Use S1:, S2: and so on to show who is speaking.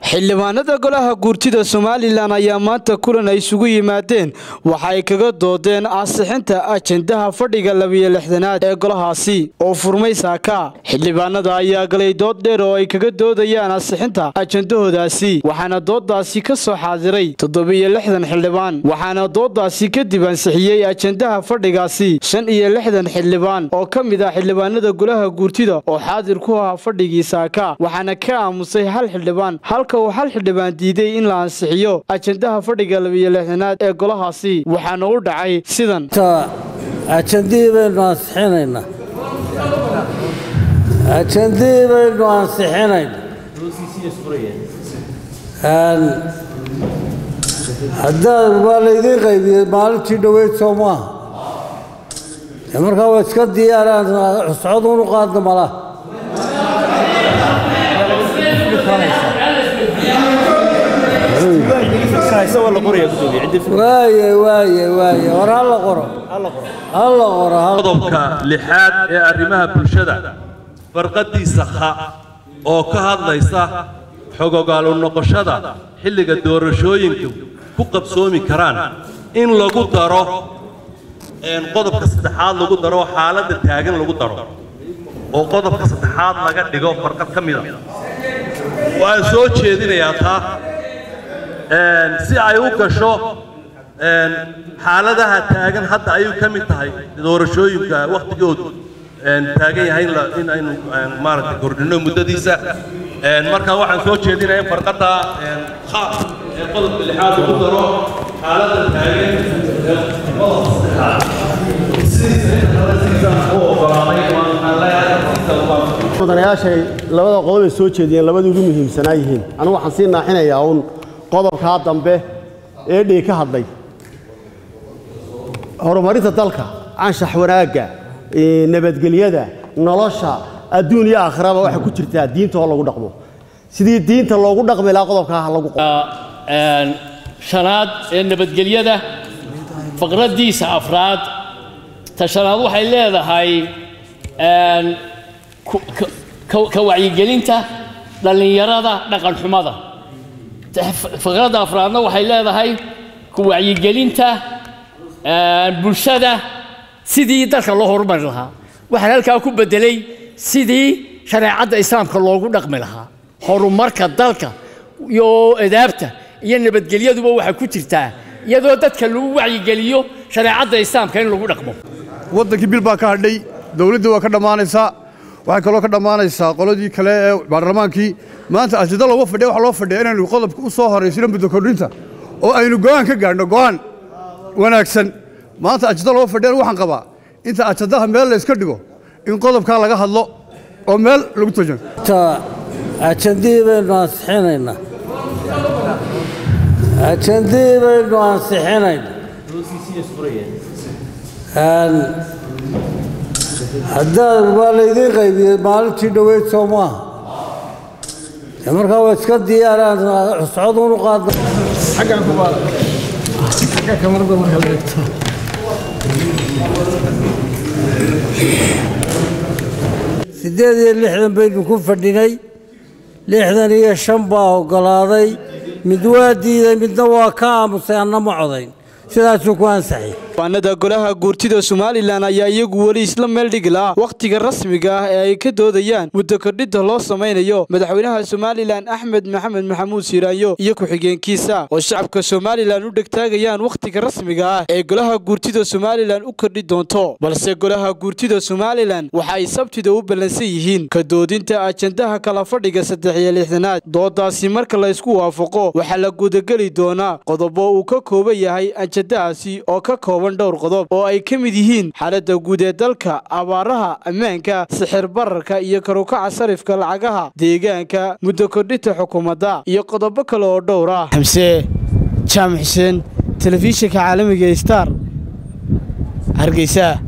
S1: xildhibaanada golaha guurtida somalilan ayaa maanta kulan ay isugu yimaadeen waxa ay kaga doodeen ansixinta ajendaha fadhiga labiyo lixdanaad ee golahaasi oo furmay saaka xildhibaanada ayaa galay dood dheer oo ay kaga doodayaan ansixinta ajendahoodaasi waxaana doodaasi ka soo xaadiray toddobiyo lixdan xildhibaan waxaana doodaasi kadib ansixiyey ajendaha fadhigaasi shan iyo lixdan xildhibaan oo ka mid ah xildhibaanada golaha guurtida oo xaadir ku ahaa fadhigii saaka waxaana ka aamusay hal xildhibaan halka uu hal xildhibaan diiday in la ansixiyo ajendaha fadhiga labiyo lixdanaad ee golahaasi waxaana u dhacay sidan
S2: ajandihii baynu ansixinaynaa ajandihii baynu ansixinaynaa haddaad waa laydiin qaybiyey maalintii dhoweyd soo maaha dee markaa waa iska diyaaraan cuscod unu qaadna malaha waaye waaye waaye war hala qoro hala qoro
S3: qodobka lixaad ee arrimaha bulshada farqadiisa kha oo ka hadlaysa xogogaalu noqoshada xilliga doorashooyinku ku qabsoomi karaan in lagu daro qodobka saddexaad lagu daro xaaladda taagan lagu daro oo qodobka saddexaad laga dhigo farqad ka mida waan soo jeedinayaa taa si ay u gasho xaaladaha taagan hadda ayuu ka mid tahay doorashooyinka wakhtigoodu taagan yahay in aynu maaragtay kordhino muddadiisa marka waxaan soo jeedinayaa in farqadda khaas ee qodobka lixaad lagu daro xaaladda taagan qodobka saddexaad sidiisa inta kale sidiisaan u ogolaaday waan leeyahay
S4: mudanayaashay labada qodob ay soo jeediyeen labadii ugu muhiimsanaa yihiin anigu waxaan sii naaxinayaa uun qodobkaa dambe ee dhii ka hadlay horumarinta dalka anshax wanaagga nabadgelyada nolosha adduun iyo aakhiraba waxay ku jirtaa diinta oo lagu dhaqmo sidii diinta loogu dhaqmi lahaa qodobkaa ha lagu
S5: shanaad ee nabadgelyada faqraddiisa afraad ta shanaad waxay leedahay ka wacyigelinta dhallinyarada dhaqanxumada faqradda afraadna waxay leedahay ku wacyigelinta bulshada sidii dalka loo horumari lahaa waxaan halkaa ku beddelay sidii shareecadda islaamka loogu dhaqmi lahaa horumarka dalka iyo edaabta iyo nabadgelyaduba waxay ku jirtaa iyadoo dadka lagu wacyigeliyo shareecadda islaamka in lagu dhaqmo
S6: waddankii bil baa ka hadhay dowladdii waa ka dhammaanaysaa waxay kaloo ka dhammaanaysaa qoladii kale ee baarlamaankii maanta ajida looga fadhiya waxa loo fadhiya inaynu qodobka u soo horaysino muddo kordhinta oo aynu go'aan ka gaadhno go'aan wanaagsan maanta ajida looga fadhiyana waxaan qabaa inta ajadaha meel la iska dhigo in qodobkaa laga hadlo oo meel lagu tojan
S2: ajandihii baynu ansixinaynaa ajandihii baynu ansixinaynaa haddaad waa laydiin qaybiyey maalintii dhoweyd soo maaha dee markaa waa iska diyaaraan cuscod unu qaadna siddeed iyo lixdan baynu ku fadhinay lixdan iyo shan baa oggolaaday mid waa diiday midna waa ka aamusay anna ma codayn sidaasuu ku ansaxay
S1: xildhibaanada golaha guurtida somalilan ayaa iyagu weli isla meel dhigi laha wakhtiga rasmiga ah ee ay ka doodayaan muddo kordhinta loo samaynayo madaxweynaha somalilan axmed maxamed maxamuud siiraanyo iyo ku-xigeenkiisa oo shacabka somalilan u dhegtaagayaan wakhtiga rasmiga ah ee golaha guurtida somalilan u kordhi doonto balse golaha guurtida somalilan waxa ay sabtida u ballansan yihiin ka doodinta ajendaha kala fadhiga saddex iyo lixdanaad doodaasi marka la ysku waafaqo waxaa la gudageli doonaa qodobo uu ka kooban yahay ajendahaasi oo ka kooban dhowr qodob oo ay ka mid yihiin xaaladda guud ee dalka abaaraha ammaanka sixir bararka iyo karukaca sarifka lacagaha deegaanka muddo kordhinta xukuumadda iyo qodobo kale oo dhowr ah xamse jaamac xuseen telefishinka caalamiga star hargeysa